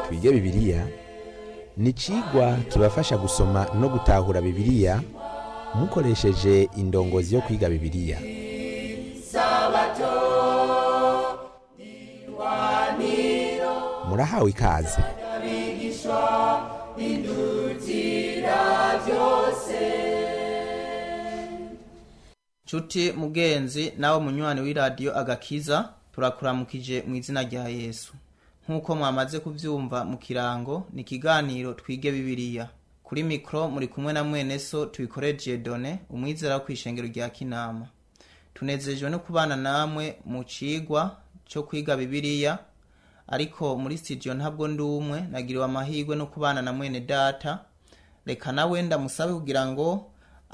twige bibiliya ni icigwa kibafasha gusoma no gutahura bibiliya mukoresheje indongozi yo kwiga bibiliya murahawe ikaze Cuti mugenzi nawe munywanyi w'iradiyo agakiza turakuramukije mu izina rya yesu nk'uko mwamaze kubyumva mu kirango ni ikiganiro twige bibiliya kuri mikoro muri kumwe na mwene so tubikoreje done umwizera wo ku ishengero rya kinama tunezejwe no kubana namwe mu cigwa cyo kwiga bibiliya ariko muri studio ntabwo ndi umwe nagiriwe amahirwe no kubana na mwene data reka nawe ndamusabe kugira ngo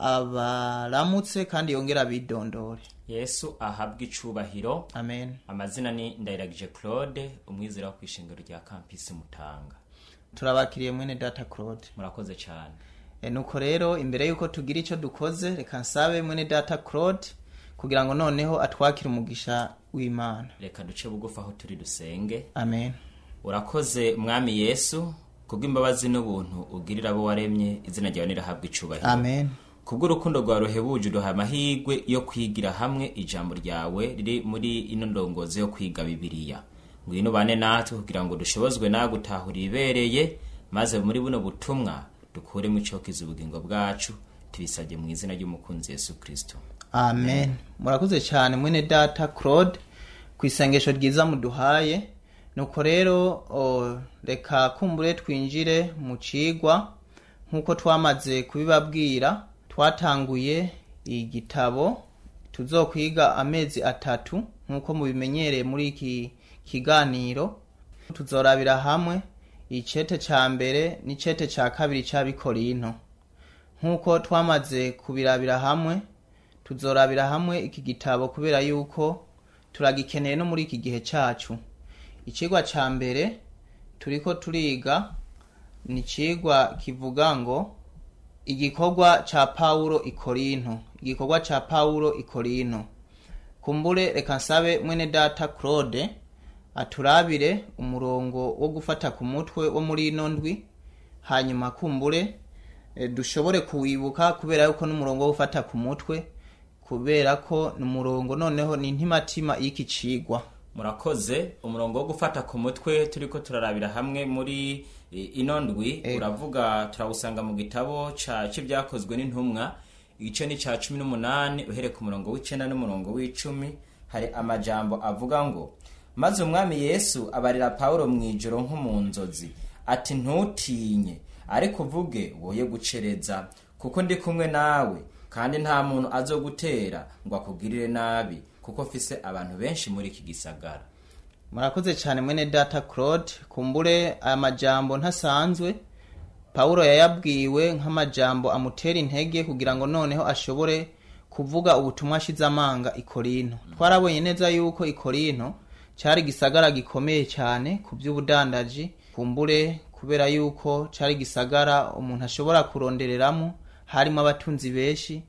abaramutse kandi yongere abidondore yesu ahabwa icubahiro amen amazina ni ndayiragije claude umwizera wo kwishengero rya kampisi mutanga turabakiriye mwene data claude murakoze cyane e, nuko rero imbere yuko tugira icyo dukoze reka nsabe mwene data claude kugira ngo noneho atwakire umugisha w'imana reka duce bugufi aho turi dusenge amen urakoze mwami yesu kubw'imbabazi n'ubuntu ugirira abo waremye izina ryawe nirahabwa icubahiro amen kubw'urukundo rwawe ruhebuje uduha amahirwe yo kwigira hamwe ijambo ryawe riri muri ino ndongozi yo kwiga bibiliya ngwino ubane natwe kugira ngo dushobozwe nawe gutahura ibibereye maze muri buno butumwa dukuremo icokiza ubugingo bwacu tubisabye mu izina ry'umukunzi yesu kristo amen murakoze cyane mwene data claude ku isengesho ryiza muduhaye nuko rero o, reka kumbure twinjire mu cigwa nk'uko twamaze kubibabwira twatanguye igitabo tuzokwiga amezi atatu nk'uko mubimenyereye muri iki kiganiro tuzorabira hamwe icete ca mbere n'icete ca kabiri c'abikorinto nk'uko twamaze kubirabira hamwe tuzorabira hamwe iki gitabo kubera yuko turagikeneye no muri iki gihe cacu icigwa ca mbere turiko turiga ni icigwa kivuga ngo igikorwa ca pawulo ikorinto igikorwa ca pawulo ikorinto kumbure reka nsabe mwene data claude aturabire umurongo wo gufata ku mutwe wo muri ino ndwi hanyuma kumbure e, dushobore kuwibuka kubera yuko n'umurongo wo gufata ku mutwe kubera ko ni umurongo noneho ni intimatima y'iki cigwa murakoze umurongo wo gufata ku mutwe turiko turarabira hamwe muri e, ino ndwi uravuga turawusanga mu gitabo ca c'ibyakozwe n'intumwa igice ni ca cumi n'umunani uhere ku murongo w'icenda n'umurongo w'icumi hari amajambo avuga ngo maze umwami yesu abarira pawulo mu ijoro nko mu nzozi ati ntutinye ariko uvuge woye gucereza kuko ndi kumwe nawe kandi nta muntu azogutera ngo akugirire nabi kuko mfise abantu benshi muri iki gisagara murakoze cyane mwene data claude kumbure aya majambo ntasanzwe pawulo yayabwiwe nk'amajambo amutera intege kugira ngo noneho ashobore kuvuga ubutumwa ashize amanga ikorinto twarabonye neza yuko ikorinto cyari igisagara gikomeye cyane ku by'ubudandaji kumbure kubera yuko cyari igisagara umuntu ashobora kurondereramo harimo abatunzi benshi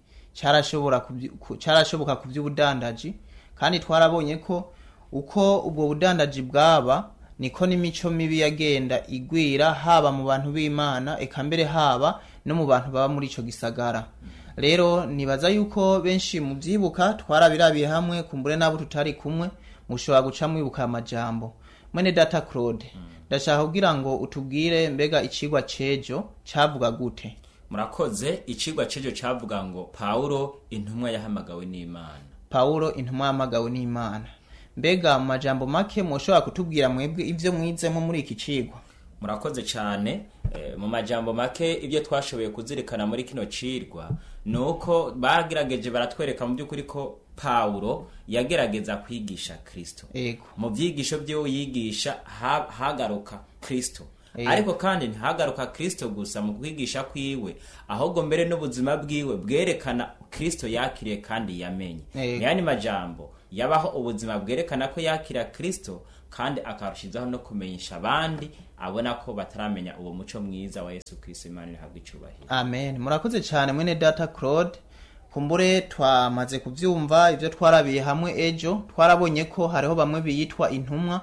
cyarashoboka ku by'ubudandaji kandi twarabonye ko uko ubwo budandaji bwaba niko n'imico mibi yagenda igwira haba mu bantu b'imana eka mbere haba no mu bantu baba muri icyo gisagara rero nibaza yuko benshi mu byibuka twarabirabiye hamwe kumbure n'abo tutari kumwe mushobora guca mwibuka amajambo mwene data claude ndashaka kugira ngo utubwire mbega icigwa cejo cavuga gute murakoze icigwa cejo cavuga ngo pawulo intumwa yahamagawe n'imana pawulo intumwa yahamagawe n'imana mbega mu majambo make mushobora kutubwira mwebwe ivyo mwizemo muri iki cigwa murakoze cyane e, mu majambo make ibyo twashoboye kuzirikana muri kino cirwa ni uko bagerageje baratwereka mu by'ukuri ko pawulo yagerageza kwigisha kristo ego mu byigisho byo yigisha ha, hagaruka kristo Ego. ariko kandi ntihagaruka kristo gusa mu kwigisha kwiwe ahubwo mbere n'ubuzima bwiwe bwerekana kristo yakiriye kandi yamenye Ego. ni yandi majambo yabaho ubuzima bwerekana ko yakira kristo kandi akarushizaho no kumenyesha abandi abona ko bataramenya uwo muco mwiza wa yesu kristo imana ihabwa icubahiro amen murakoze cyane mwene data claude kumbure twamaze kubyumva ibyo twarabiye hamwe ejo twarabonye ko hariho bamwe biyitwa intumwa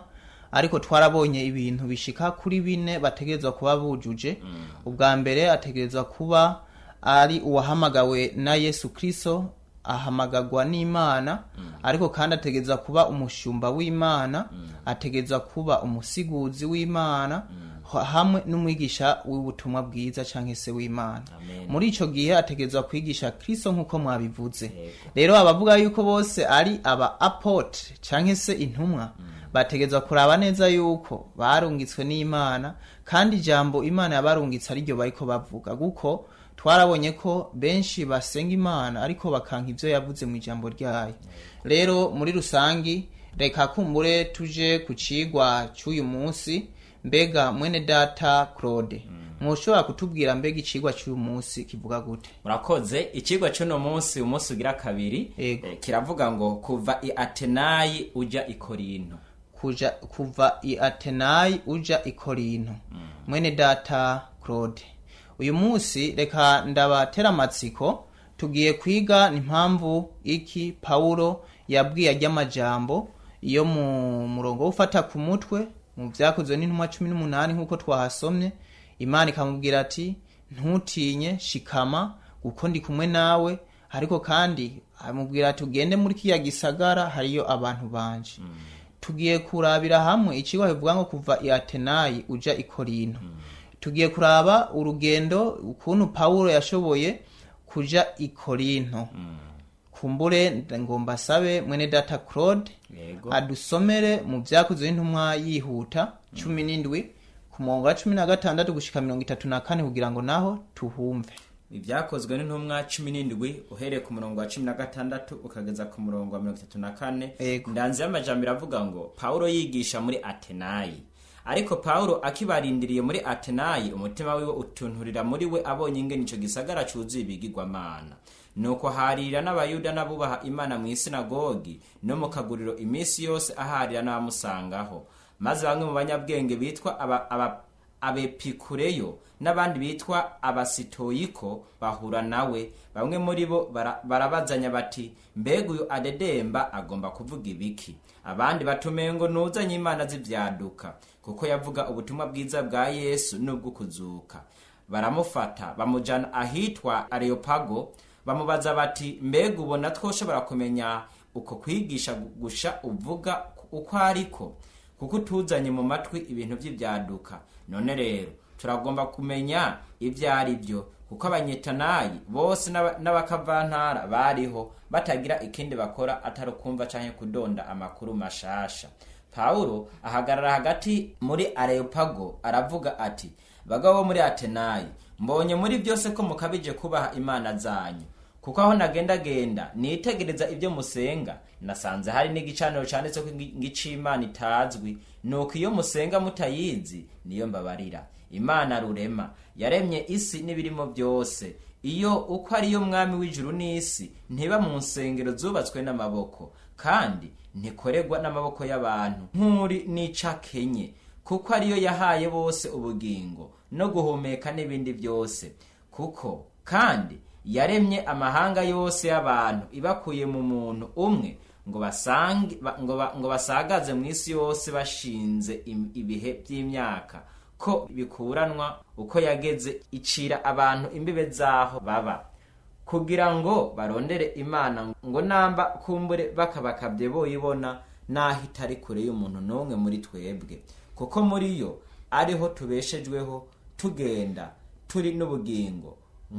ariko twarabonye ibintu bishika kuri bine bategerezwa kuba bujuje ubwa mbere ategerezwa kuba ari uwahamagawe na yesu kristo ahamagagwa n'imana ariko kandi ategereza kuba umushumba w'imana ategereza kuba umusiguzi w'imana ha- hamwe n'umwigisha w'ubutumwa bwiza cyangwa se w'imana Amen. muri icyo gihe ategerezwa kwigisha kristo nk'uko mwabivuze Yego. rero abavuga yuko bose ari aba apotre cyangwa se intumwa bategerezwa kuraba neza yuko barungitswe n'imana kandi ijambo imana yabarungitse ariryo bariko bavuga kuko twarabonye ko benshi basenga imana ariko bakanka ibyo yavuze mu ijambo ryayo rero muri rusangi reka kumbure tuje ku cigwa cy'uyu munsi mbega mwene data claude mwoshobora kutubwira mbega icigwa cy'uyu munsi kivuga gute murakoze ikigwa cy'uno munsi umunsi ugira kabiri Yego. eh, kiravuga ngo kuva i atenayi ujya i korinto kuja kuva i atenayi uja i korinto mwene data claude uyu munsi reka ndabatera amatsiko tugiye kwiga impamvu iki pawulo yabwiye ajy'amajambo yo mu murongo wo ufata ku mutwe mu byakozwe n'intumwa cumi n'umunani nk'uko twahasomye imana ikamubwira ati ntutinye shikama kuko ndi kumwe nawe ariko kandi amubwira ati ugende muri kiriya gisagara hariyo abantu banje tugiye kurabira hamwe ikigo bivuga ngo kuva i atenayi uja i korinto tugiye kuraba urugendo ukuntu pawulo yashoboye kuja i korinto kumbure ngo mbasabe mwene data claude yego adusomere mu byakozwe n'intumwa yihuta cumi n'indwi ku murongo wa cumi na gatandatu gushika mirongo itatu na kane kugira ngo naho tuhumve ibyakozwe n'intumwa cumi n'indwi uhereye ku murongo wa cumi na gatandatu ukageza ku murongo wa mirongo itatu na kane Yego. ndanze y'amajambo iravuga ngo pawulo yigisha muri atenayi ariko pawulo akibarindiriye muri atenayi umutima wiwe utunturira muri we abonye ingene ico gisagara cuzuye ibigirwamana nuko harira n'abayuda n'abubaha imana mu isinagogi no mu kaguriro iminsi yose aharira n'abamusangaho maze bamwe mu banyabwenge bitwa aba, aba, abepikureyo n'abandi bitwa abasitoyiko bahura nawe bamwe muri bo bara- barabazanya bati mbega uyu adedemba agomba kuvuga ibiki abandi batumengo nuzanye imana z'ibyaduka kuko yavuga ubutumwa bwiza bwa yesu n'ubwo kuzuka baramufata bamujana ahitwa areopago bamubaza bati mbega ubona twoshobora kumenya uko kwigisha gusha uvuga uko ariko kuko utuzanye mu matwi ibintu by'ibyaduka none rero turagomba kumenya ibyo ari byo kuko abanyetanayi bose n'aba- n'abakavantara bariho batagira ikindi bakora atari ukumva canke kudonda amakuru mashasha pawulo ahagarara hagati muri areopago aravuga ati bagabo bo muri atenayi mbonye muri byose ko mukabije kubaha imana zanyu kuko aho nagendagenda nitegereza ibyo musenga nasanze hari n'igicaniro cyanditse ko ngicimana itazwi nuko iyo musenga mutayizi niyo mbabarira imana rurema yaremye isi n'ibirimo byose iyo uko ariyo mwami w'ijuru n'isi ntiba mu nsengero zubatswe n'amaboko kandi ntikoregwa n'amaboko y'abantu nk'uri n'icakenye kuko ariyo yahaye bose ubugingo no guhumeka n'ibindi byose kuko kandi yaremye amahanga yose y'abantu ibakuye mu muntu umwe ngo basange ba- ngo ba- ngo basagaze mu isi yose bashinze im- ibihe by'imyaka ko bikuranwa uko yageze icira abantu imbibe zaho baba kugira ngo barondere imana ngo namba kumbure bakabakabye boyibona naho itari kure y'umuntu n'umwe muri twebwe kuko muri yo ariho tubeshejweho tugenda turi n'ubugingo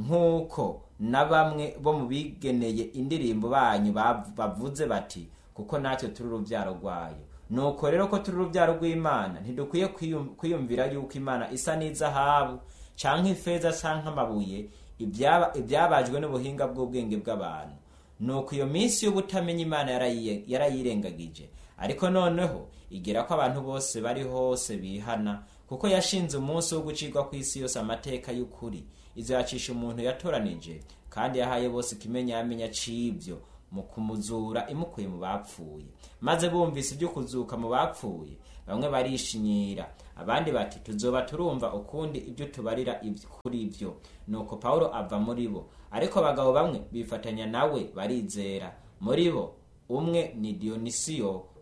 nk'uko na bamwe bo mu bigeneye indirimbo banyu bav- bavuze bati kuko natwe turi urubyaro rwayo nuko rero ko turi urubyaro rw'imana ntidukwiye kwiyum- kwiyumvira yuko imana isa n'izahabu canke ifeza canke amabuye ibyaba- ibyabajwe n'ubuhinga bw'ubwenge bw'abantu nuko iyo minsi y'ubutamenya imana yarayiye- yarayirengagije ariko noneho igera ko abantu bose bari hose bihana kuko yashinze umunsi wo gucirwa ku isi yose amateka y'ukuri izacisha umuntu yatoranije kandi yahaye bose ikimenya yamenya c'ibyo mu kumuzura imukuye mu bapfuye maze bumvise ibyo kuzuka mu bapfuye bamwe barishinyira abandi bati tuzoba turumva ukundi ibyo tubarira iby- kuri ibyo nuko pawulo ava muri bo ariko abagabo bamwe bifatanya nawe barizera muri bo umwe ni dionisiyo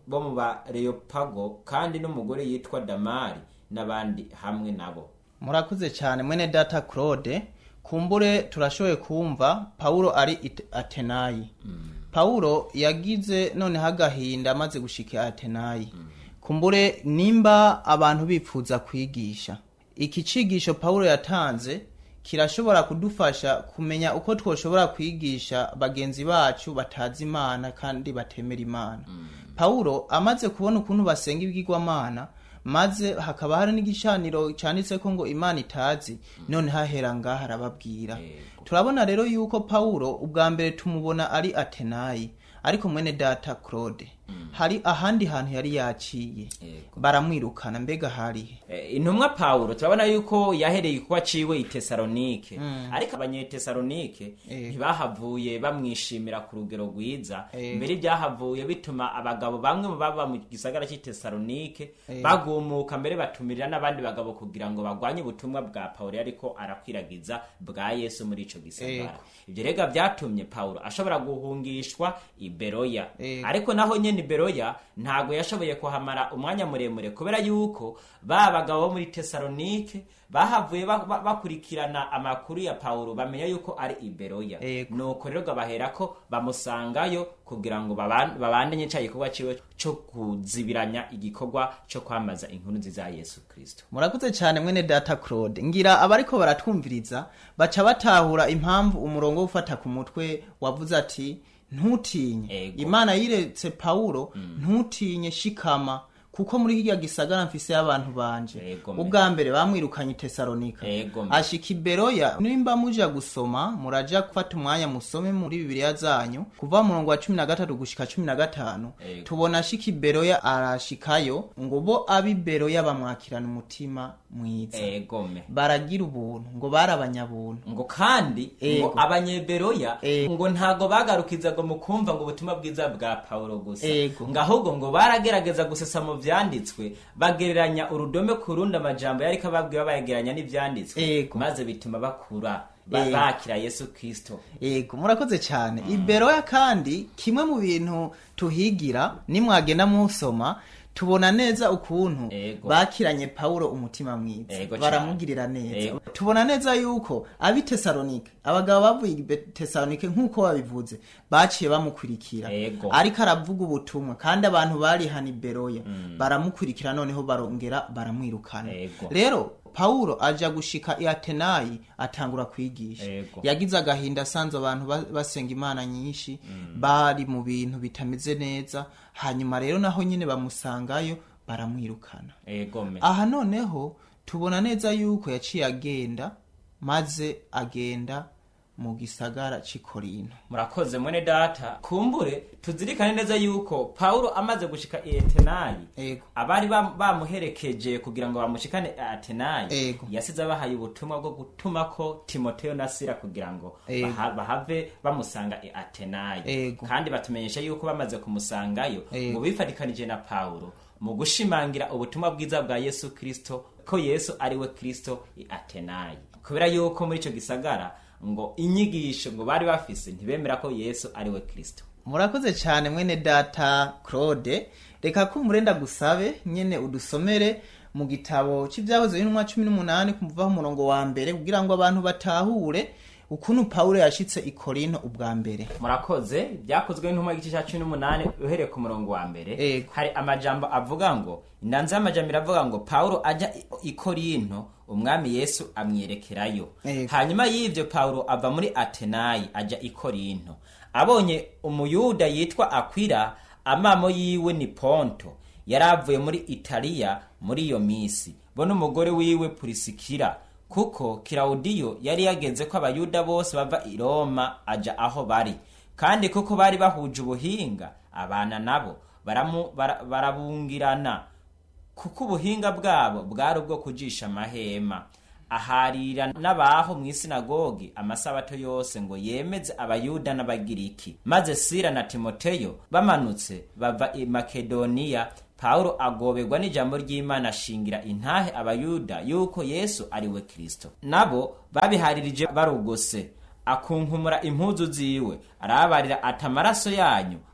bo mu bareyopago kandi n'umugore yitwa damari n'abandi hamwe nabo murakuze cyane mwene data claude kumbure turashoboye kumva pawulo ari it- atenayi pawulo yagize noneho agahinda amaze gushika atenayi kumbure nimba abantu bipfuza kwigisha iki cigisho pawulo yatanze kirashobora kudufasha kumenya uko twoshobora kwigisha bagenzi bacu batazi imana kandi batemera imana pawulo amaze kubona ukuntu basenga ibigirwamana maze hakaba hari n'igicaniro cyanditseko ngo imana itazi none hahera ngaha arababwira turabona rero yuko pawulo ubwa mbere tumubona ari atenayi ariko mwene data claude hari ahandi hantu yari yaciye Yego. baramwirukana mbega harihe Eh, intumwa pawulo turabona yuko yahereye kuba ciwe i tesalonike ariko abanyetesalonike Eh. ntibahavuye bamwishimira ku rugero rwiza Eh. mbere ibyahavuye bituma abagabo bamwe mu baba mu gisagara cy'i tesalonike Eh. bagumuka mbere batumirira n'abandi bagabo kugira ngo bagwanye ubutumwa bwa pawulo ariko arakwiragiza bwa yesu muri ico gisagara ibyo rega byatumye pawulo ashobora guhungishwa i beroya Eh. ariko naho nyene i beroya ntago yashoboye kuhamara umwanya muremure kubera yuko ba bagabo bo muri tesalonike bahavuye ba- ba- bakurikirana amakuru ya pawulo bamenya yuko ari i beroya Yego. nuko rero baherako bamusangayo kugira ngo baban- babandanye ca gikorwa ciwe co kuzibiranya igikorwa co kwamaza inkuru nziza ya yesu kristo murakoze cyane mwene data claude ngira abariko baratwumviriza baca batahura impamvu umurongo wo gufata ku mutwe wavuze ati ntutinye Ego. imana yiretse pawulo ntutinye shikama kuko muri hirya gisagara mfise y'abantu banje Ego, me. ubwa mbere bamwirukanye i tesalonika Ego, me. ashika i beroya nimba muja gusoma muraja gufata umwanya musome muri bibiliya zanyu kuva mu murongo wa cumi na gatatu gushika cumi na gatanu Ego. tubona ashika i beroya arashikayo ngo bo ab'i beroya bamwakirana umutima mwiza egome baragira ubuntu ngo bari abanyabuntu ngo kandi Ego. ngo abanyeberoya Ego. ngo ntago bagarukizaga mu kumva ngo ubutumwa bwiza bwa pawulo gusa Ego. ngo ahubwo ngo baragerageza gusesa mu vyanditswe bagereranya urudome ku rundi amajambo yariko ababwiye bayegeranya n'ivyanditswe Ego. maze bituma bakura ba- Ego. bakira yesu kristo yego murakoze cyane i beroya kandi kimwe mu bintu tuhigira nimwagenda musoma tubona neza ukuntu Ego. bakiranye pawulo umutima mwiza Ego cane. baramugirira neza Ego. tubona neza yuko ab'i tesalonike abagabo bavuye i Be- tesalonike nk'uko babivuze baciye bamukurikira Ego. ariko aravuga ubutumwa kandi abantu bari hano i beroya baramukurikira noneho barongera baramwirukana Ego. rero pawulo aja gushika i atenayi atangura kwigisha Ego. yagize agahinda asanze abantu ba- basenga imana nyinshi bari mu bintu bitameze neza hanyuma rero naho nyine bamusangayo baramwirukana egome aha noneho tubona neza yuko yaciye agenda maze agenda mu gisagara c'i korinto murakoze mwene data kumbure tuzirikane neza yuko pawulo amaze gushika i atenayi ego abari bam- bamuherekeje kugira ngo bamushikane i atenayi Ego. yasize abahaye ubutumwa bwo gutuma ko timoteyo na sira kugira ngo Ego. baha- bahave bamusanga i atenayi Ego. kandi batumenyesha yuko bamaze kumusangayo Ego. ngo bifatikanije na pawulo mu gushimangira ubutumwa bwiza bwa yesu kristo ko yesu ari we kristo i atenayi kubera yuko muri icyo gisagara ngo inyigisho ngo bari bafise ntibemera ko yesu ari we kristo murakoze cyane mwene data claude reka ko umurenda gusabe nyene udusomere mu gitabo cy'ibyahoze y'intumwa cumi n'umunani kumuvaho umurongo wa mbere kugira ngo abantu batahure ukuntu pawulo yashitse i korinto ubwa mbere murakoze byakozwe n'intumwa y'igice cya cumi n'umunani uhereye ku murongo wa mbere Ego. hari amajambo avuga ngo indanza y'amajambo iravuga ngo pawulo ajya i- i korinto umwami yesu amwerekerayo Ego. hanyuma y'ivyo pawulo ava muri atenayi ajya i korinto abonye umuyuda yitwa akwila amamo yiwe ni ponto yari avuye muri italiya muri iyo misi bo n'umugore wiwe purisikira kuko kirawudiyo yari yageze ko abayuda bose bava i roma aja aho bari kandi kuko bari bahuje ubuhinga abana nabo baramu- bara- barabungirana kuko ubuhinga bwabo bwari ubwo kujisha amahema aharira n'abaho mu isinagogi amasabato yose ngo yemeze abayuda n'abagiriki maze sira na timoteyo bamanutse bava i makedoniya pawulo agoberwa n'ijambo ry'imana ashingira intahe abayuda yuko yesu ari we kristo nabo babiharirije barugose akunkumura impuzu ziwe arababarira ati amaraso yanyu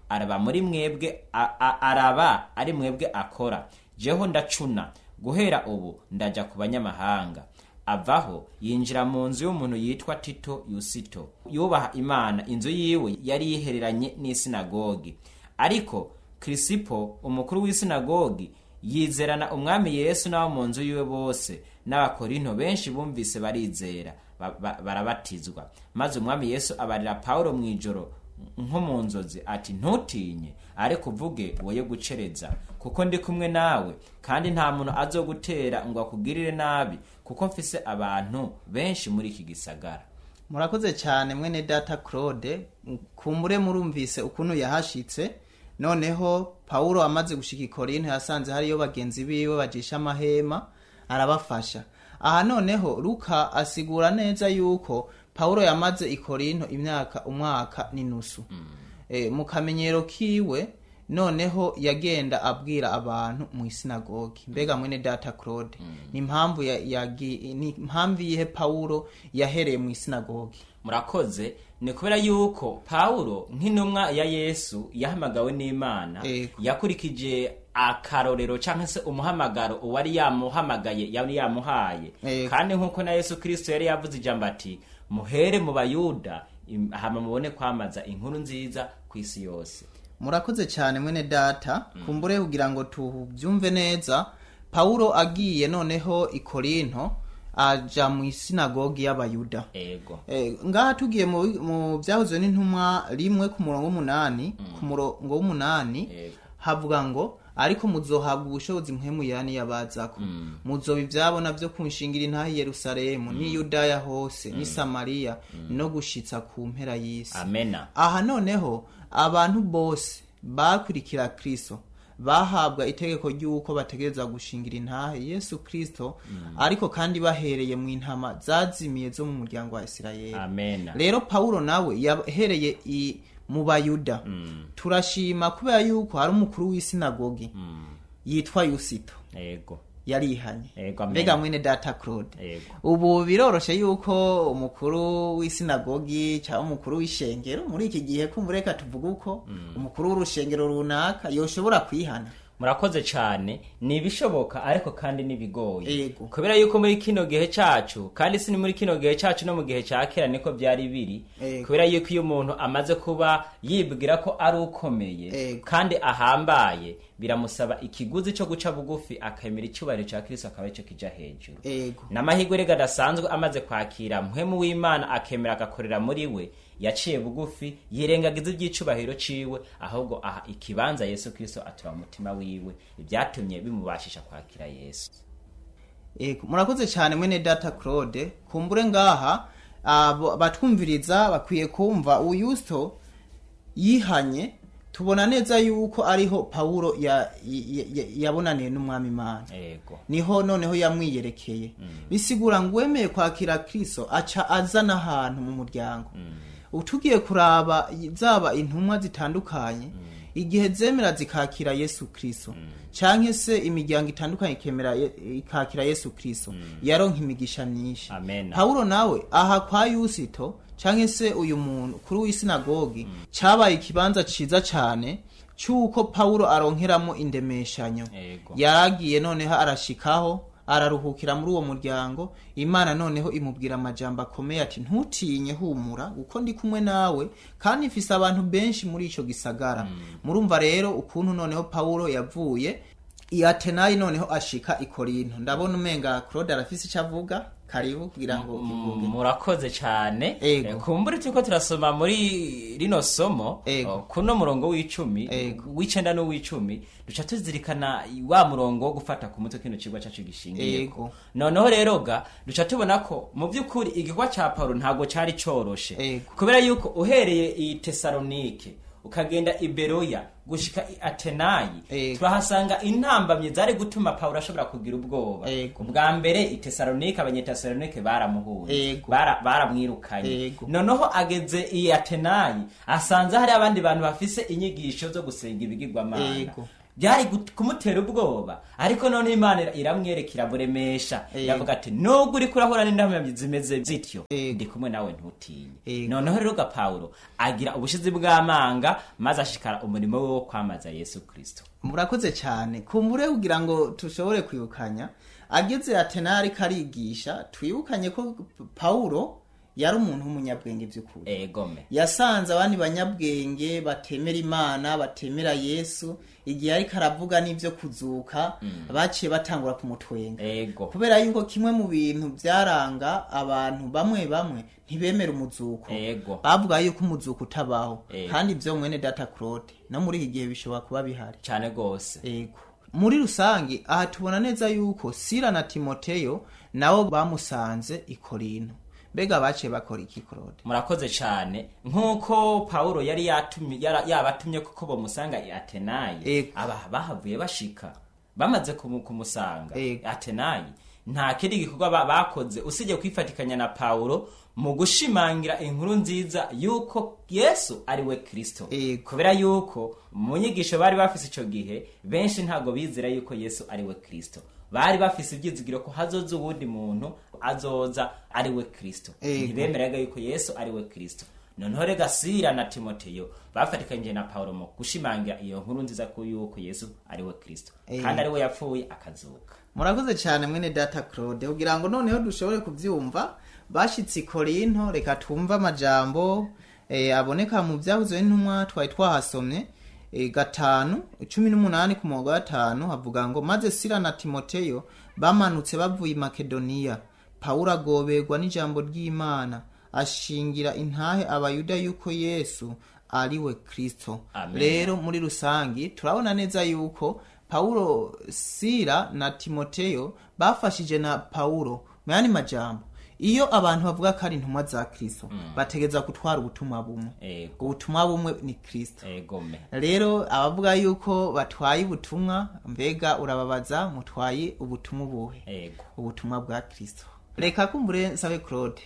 araba muri mwebwe a- a- araba ari mwebwe akora jeho ndacuna guhera ubu ndaja ku banyamahanga avaho yinjira mu nzu y'umuntu yitwa tito yusito yubaha imana inzu yiwe yari yihereranye n'isinagogi ariko kirisipo umukuru w'isinagogi yizerana umwami yesu n'abo mu nzu yiwe bose n'abakorinto benshi bumvise barizera ba- ba- barabatizwa maze umwami yesu abarira pawulo mu ijoro nko mu nzozi ati ntutinye ariko uvuge woye gucereza kuko ndi kumwe nawe kandi nta muntu azogutera ngo akugirire nabi kuko mfise abantu benshi muri iki gisagara murakoze cyane mwene data claude kumbure murumvise ukuntu yahashitse noneho pawulo amaze gushika i korinto yasanze hariyo bagenzi biwe bajisha amahema arabafasha aha noneho luka asigura neza yuko pawulo yamaze i korinto imyaka umwaka n'inusu e, mu kamenyero kiwe noneho yagenda abwira abantu mu isinagogi mbega mwene data claude ni impamvu ya- yagi- ni impamvu yihe pawulo yahereye mu isinagogi murakoze ni kubera yuko pawulo nk'intumwa ya yesu yahamagawe n'imana Ego. yakurikije akarorero cyangwa se umuhamagaro uwari yamuhamagaye yari yamuhaye Ego. kandi nk'uko na yesu kirisito yari yavuze ijambo ati muhere mu bayuda im- hama mubone kwamaza inkuru nziza ku isi yose murakoze cyane mwene data kumbure kugira ngo tubyumve neza pawulo agiye noneho i korinto aja mu isinagogi y'abayuda ego Eh, ngaha tugiye mu mu byahoze n'intumwa rimwe ku murongo w'umunani ku murongo w'umunani Yego. havuga ngo ariko muzohabwa ubushobozi mpemu yani yabazako muzoba ibyabona byo kunshingira intaha i yerusalemu n'i yudaya hose n'i samariya no gushitsa ku mpera y'isi amena aha noneho abantu bose bakurikira kristo bahabwa itegeko ry'uko bategereza gushingira intahe yesu kristo ariko kandi bahereye mu intama zazimiye zo mu muryango wa isirayeli amena rero pawulo nawe yahereye i mu bayuda turashima kubera yuko hari umukuru w'isinagogi yitwa yusito ego yarihanye Ego, amen. mbega mwene data claude Ego. ubu biroroshe yuko umukuru w'isinagogi cyangwa umukuru w'ishengero muri iki gihe kumureka tuvuga uko umukuru w'urushengero runaka yoshobora kwihana murakoze cyane ni ibishoboka ariko kandi n'ibigoye Ego. kubera yuko muri kino gihe cyacu kandi si ni muri kino gihe cyacu no mu gihe cya kera niko byari biri Ego. kubera yuko iyo umuntu amaze kuba yibwira ko ari ukomeye Ego. kandi ahambaye biramusaba ikiguzi cyo guca bugufi akemera icyubahiro cya kirisito akaba aricyo kijya hejuru ego n'amahirwe rega adasanzwe amaze kwakira muhemu w'imana akemera agakorera muri we yaciye bugufi yirengagiza iby'icubahiro ciwe ahubwo aha ikibanza yesu kirisito atura mu mutima wiwe ibyatumye bimubashisha kwakira yesu Ego, murakoze cyane mwene data claude kumbure ngaha abo- batwumviriza bakwiye kumva uyusto yihanye tubona neza yuko ariho pawulo ya- ya- ya- yabonaniye n'umwami imana ego niho noneho yamwiyerekeye bisigura ngo uwemeye kwakira kristo aca azana ahantu mu muryango utugiye kuraba zaba intumwa zitandukanye igihe zemera zikakira yesu kristo canke se imiryango itandukanye ikemera Ye- ikakira yesu kristo yaronka imigisha myinshi Amen. pawulo nawe aha kwa yusito canke se uyu muntu kuri w'isinagogi cabaye ikibanza ciza cane c'uko pawulo aronkeramo indemeshanyo Ego. yaragiye noneho arashikaho araruhukira muri uwo muryango imana noneho imubwira amajambo akomeye ati ntutinye humura kuko ndi kumwe nawe kandi mfise abantu benshi muri ico gisagara murumva rero ukuntu noneho pawulo yavuye i atenayi noneho ashika i korinto ndabona umenga claude arafise ico avuga karibu kugira ngo ukivuge murakoze cyane Ego. Eh, kumbure turiko turasoma muri rino somo Ego. oh, kuno murongo w'icumi Ego. w'icenda n'uw'icumi duca tuzirikana wa murongo wo gufata ku mutwe kino kigo cacu gishingiye Ego. noneho rero ga duca tubona ko mu by'ukuri igikorwa ca paulo ntabwo cari coroshe Ego. kubera yuko uhereye i tesalonike ukagenda i beroya gushika i atenayi Ego. turahasanga intambamyi zari gutuma paulo ashobora kugira ubwoba Ego. ubwa mbere i tesalonike abanyetesalonike baramuhuye Ego. Bara- baramwirukanye Ego. noneho ageze i atenayi asanze hari abandi bantu bafise inyigisho zo gusenga ibigirwamana Ego. byari gut- kumutera ubwoba ariko none imana ira- iramwereka iraburemesha Ego. iravuga ati nubwo uriko urahura n'indamamyi zimeze zityo Ego. ndi kumwe nawe ntutinye Ego. noneho rero ga pawulo agira ubushizi bw'amanga maze ashikara umurimo we wo kwamaza yesu kristo murakoze cyane kumbure kugira ngo tushobore kwibukanya ageze atenari karigisha twibukanye ko pawulo yari umuntu w'umunyabwenge by'ukuri egome yasanze abandi banyabwenge batemera imana batemera yesu igihe ariko aravuga n'ibyo kuzuka baciye batangura kumutwenga ego kubera yuko kimwe mu bintu byaranga abantu bamwe bamwe ntibemera umuzuko Ego. bavuga yuko umuzuko utabaho Ego. kandi ibyo mwene data claude no muri iki gihe bishobora kuba bihari cyane rwose ego muri rusange aha tubona neza yuko sira na timoteyo nabo bamusanze i korinto mbega baciye bakora iki claude murakoze cyane nk'uko pawulo yari yatumye yara- yabatumye kuko bamusanga i atenayi Ego. aba bahavuye bashika bamaze kumu- kumusanga Ego. atenayi nta kindi gikorwa ba- bakoze usibye kwifatikanya na pawulo mu gushimangira inkuru nziza yuko yesu ari we kristo Ego. kubera yuko mu nyigisho bari bafise icyo gihe benshi ntabwo bizera yuko yesu ari we kristo bari bafise ibyizigiro ko hazoza uwundi muntu azoza ari we kristo Ego. ntibemeraga yuko yesu ari we kristo noneho rega sira na timoteyo bafatikanyije na pawulo mu gushimangira iyo nkuru nziza ko yuko yesu ari we kristo Ego. kandi ari we yapfuye akazuka murakoze cyane mwene data claude kugira ngo noneho dushobore kubyumva bashyitse i korinto reka twumve amajambo eh, aboneka mu byabuze n'intumwa twari twahasomye eh, gatanu cumi n'umunani ku murongo wa gatanu havuga ngo maze sira na timoteyo bamanutse bavuye i makedoniya pawulo agoberwa n'ijambo ry'imana ashingira intahe abayuda yuko yesu ari we kristo Amen. rero muri rusangi turabona neza yuko pawulo sira na timoteyo bafashije na pawulo mu yandi majambo iyo abantu bavuga ko ari intumwa za kristo bategeza gutwara ubutumwa bumwe ego ubutumwa bumwe ni kristo egome rero abavuga yuko batwaye ubutumwa mbega urababaza mutwaye ubutumwa ubuhe ego ubutumwa bwa kristo reka kumbure nsabe claude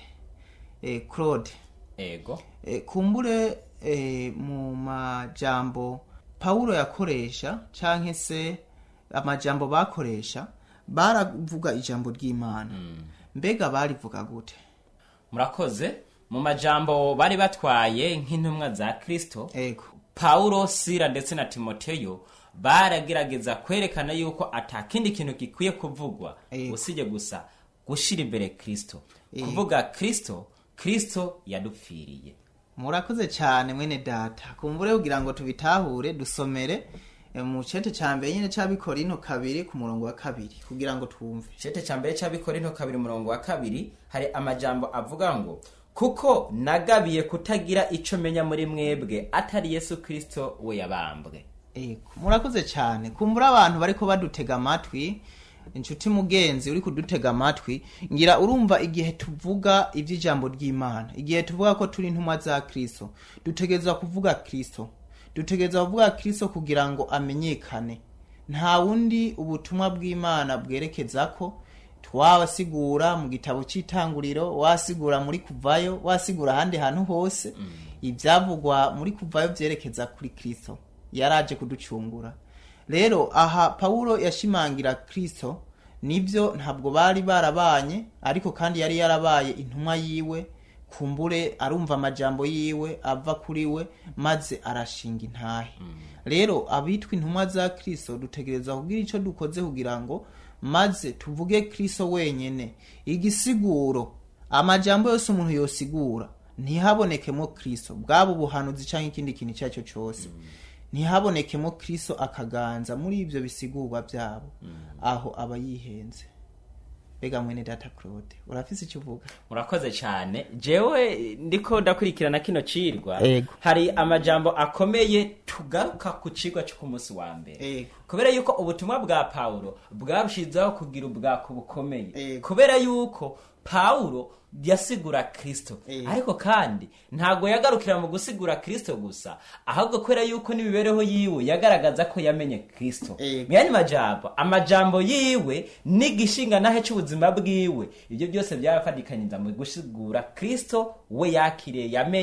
eh, claude ego E, kumbure e, mu majambo pawulo yakoresha canke se amajambo bakoresha baravuga ijambo ry'imana mbega barivuga gute murakoze mu majambo bari batwaye nk'intumwa za kristo ego pawulo sira ndetse na timoteyo baragerageza kwerekana yuko ata kindi kintu gikwiye kuvugwa Ego. usibye gusa gushira imbere kristo Ego. kuvuga kristo kristo yadupfiriye murakoze cyane mwene data kumbure kugira ngo tubitahure dusomere e, mu cete ca mbere nyene c'abikorino kabiri ku murongo wa kabiri kugira ngo twumve cete ca mbere c'abikorinto kabiri umurongo wa kabiri hari amajambo avuga ngo kuko nagabiye kutagira ico menya muri mwebwe atari yesu kristo we yabambwe Ego, murakoze cyane kumbura abantu bariko badutega amatwi inshuti mugenzi uri kudutega amatwi ngira urumva igihe tuvuga iby'ijambo ry'imana igihe tuvuga ko turi intumwa za kristo dutegerezwa kuvuga kristo dutegerezwa kuvuga kristo kugira ngo amenyekane nta wundi ubutumwa bw'imana bwerekeza ko twabasigura mu gitabo cy'itanguriro wasigura muri kuvayo wasigura ahandi hantu hose ibyavugwa muri kuvayo byerekeza kuri kristo yaraje kuducungura rero aha pawulo yashimangira kristo nibyo ntabwo bari barabanye ariko kandi yari yarabaye intumwa yiwe kumbure arumva amajambo yiwe ava kuri we maze arashinga intahe rero abitwa intumwa za kristo dutegereza kugira icyo dukoze kugira ngo maze tuvuge kristo wenyene igisiguro amajambo yose umuntu yosigura ntihabonekemo kristo bwaba ubuhanuzi cyangwa ikindi kintu icyo ari cyo cyose ntihabonekemo kristo akaganza muri ibyo bisigurwa byabo aho aba yihenze mbega mwene data claude urafise icyo uvuga murakoze cyane jewe ndiko ndakurikirana kino cirwa Ego. hari amajambo akomeye tugaruka ku cigwa cyo ku munsi wa mbere Ego. kubera yuko ubutumwa bwa pawulo bwarushizaho kugira ubwako bukomeye Ego. kubera yuko pawulo yasigura kristo Ego. ariko kandi ntabwo yagarukira mu gusigura kristo gusa ahubwo kubera yuko n'imibereho yiwe yagaragaza ko yamenye kristo Ego. mu yandi majambo amajambo yiwe n'igishinga nahe cy'ubuzima bwiwe ibyo byose byarafatikanyiriza mu gusigura kristo we yakiriye yamenye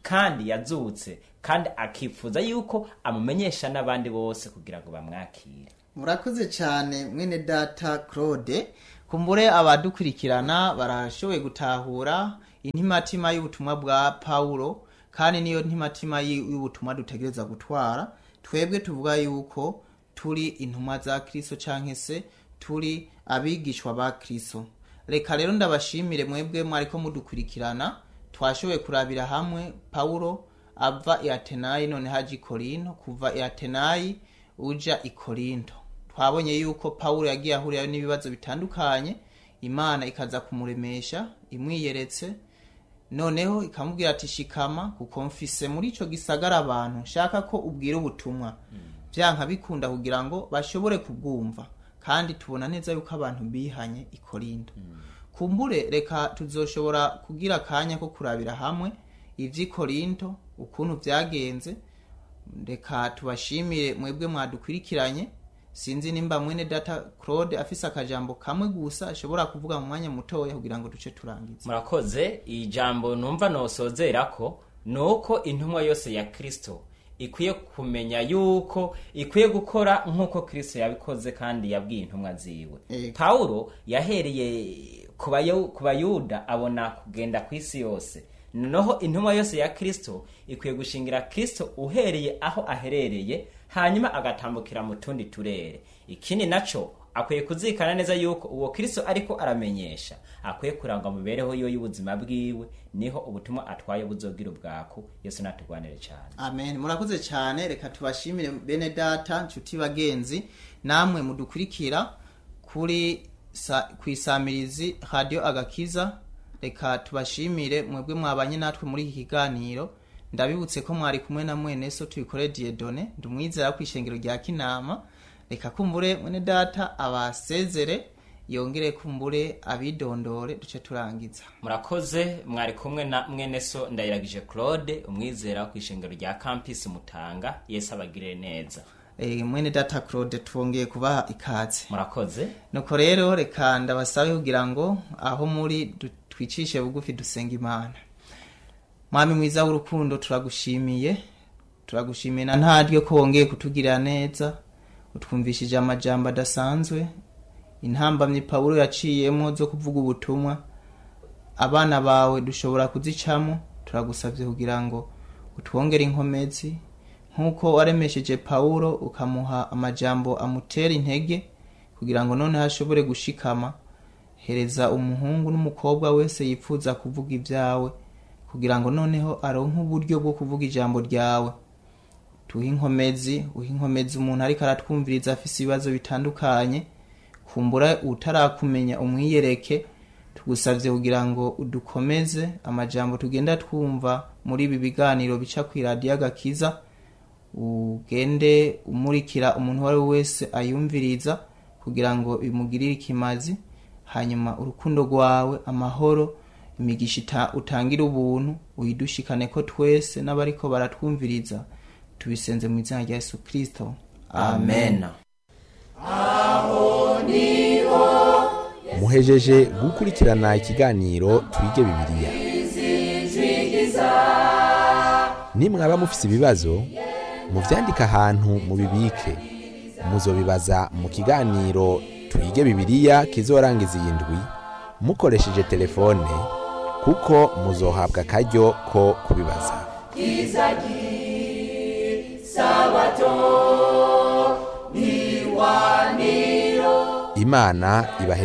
kandi yazutse kandi akifuza yuko amumenyesha n'abandi bose kugira ngo bamwakire murakoze cyane mwene data claude kumbure abadukurikirana barashoboye gutahura intimatima y'ubutumwa bwa pawulo kandi niyo ntimatima y- y'ubutumwa dutegereza gutwara twebwe tuvuga yuko turi intumwa za kristo canke se turi abigishwa ba kristo reka rero ndabashimire mwebwe mwariko mudukurikirana twashoboye kurabira hamwe pawulo ava i atenayi none haja i korinto kuva i atenayi uja i korinto twabonye yuko pawulo yagiye ahurirayo n'ibibazo bitandukanye imana ikaza kumuremesha imwiyeretse noneho ikamubwira ati shikama kuko mfise muri ico gisagara abantu nshaka ko ubwira ubutumwa vyanka bikunda kugira ngo bashobore kubwumva kandi tubona neza yuko abantu bihanye i korinto kumbure reka tuzoshobora kugira akanya ko kurabira hamwe ivy'i korinto ukuntu vyagenze reka tubashimire mwebwe mwadukurikiranye sinzi nimba mwene data claude afise akajambo kamwe gusa ashobora kuvuga mu mwanya mutoya kugira ngo duce turangize murakoze ijambo numva nosozera ko ni uko intumwa yose ya kristo ikwiye kumenya yuko ikwiye gukora nk'uko kristo yabikoze kandi yabwiye intumwa ziwe Ego. pawulo yahereye ku bayu- ku bayuda abona kugenda ku isi yose noneho intumwa yose ya kristo ikwiye gushingira kristo uhereye aho aherereye hanyuma agatambukira mu tundi turere ikindi naco akwiye kuzirikana neza yuko uwo kristo ariko aramenyesha akwiye kurangwa mu mibereho yiwe y'ubuzima bwiwe niho ubutumwa atwaye buzogira ubwaku yesu natugwanire cyane amen murakoze cyane reka tubashimire bene data nshuti bagenzi namwe mudukurikira kuri sa, ku isamirizi radio agakiza reka tubashimire mwebwe mwabanye natwe muri iki kiganiro ndabibutse ko mwari kumwe na mwene so tubikore diedone ndumwizera ku ishengero rya kinama reka kumbure mwene data abasezere yongere kumbure abidondore duce turangiza murakoze mwari kumwe na mwene so ndayiragije claude umwizera ku ishengero rya campus mutanga yesu abagirire neza e, mwene data claude twongeye kubaha ikaze murakoze nuko rero reka ndabasabe kugira ngo aho muri du- twicishe bugufi dusenga imana mwami mwiza w'urukundo turagushimiye turagushimiye na ntaryo ko wongeye kutugirira neza utwumvishije amajambo adasanzwe intambamyi pawulo yaciyemo zo kuvuga ubutumwa abana bawe dushobora kuzicamo turagusabye kugira ngo utwongere inkomezi nk'uko waremesheje pawulo ukamuha amajambo amutera intege kugira ngo noneho ashobore gushikama hereza umuhungu n'umukobwa wese yifuza kuvuga ibyawe kugira ngo noneho aronke uburyo bwo kuvuga ijambo ryawe tuhe inkomezi uhe inkomezi umuntu ariko aratwumviriza afise ibibazo bitandukanye kumbura utarakumenya umwiyereke tugusabye kugira ngo udukomeze amajambo tugenda twumva muri ibi biganiro bica ku iradiyo agakiza ugende umurikira umuntu uwo ari we wese ayumviriza kugira ngo bimugirire ikimazi hanyuma urukundo rwawe amahoro imigisha ita- utangira ubuntu uyidushikane ko twese n'abariko baratwumviriza tubisenze mu izina rya yesu kirisito amen muhejeje gukurikirana ikiganiro twige bibiliya nimwaba mufise ibibazo muvyandike ahantu mubibike muzobibaza mu kiganiro twige bibiliya kizorangiza iyi ndwi mukoresheje telefone kuko muzohabwa akaryo ko kubibaza imana ibahe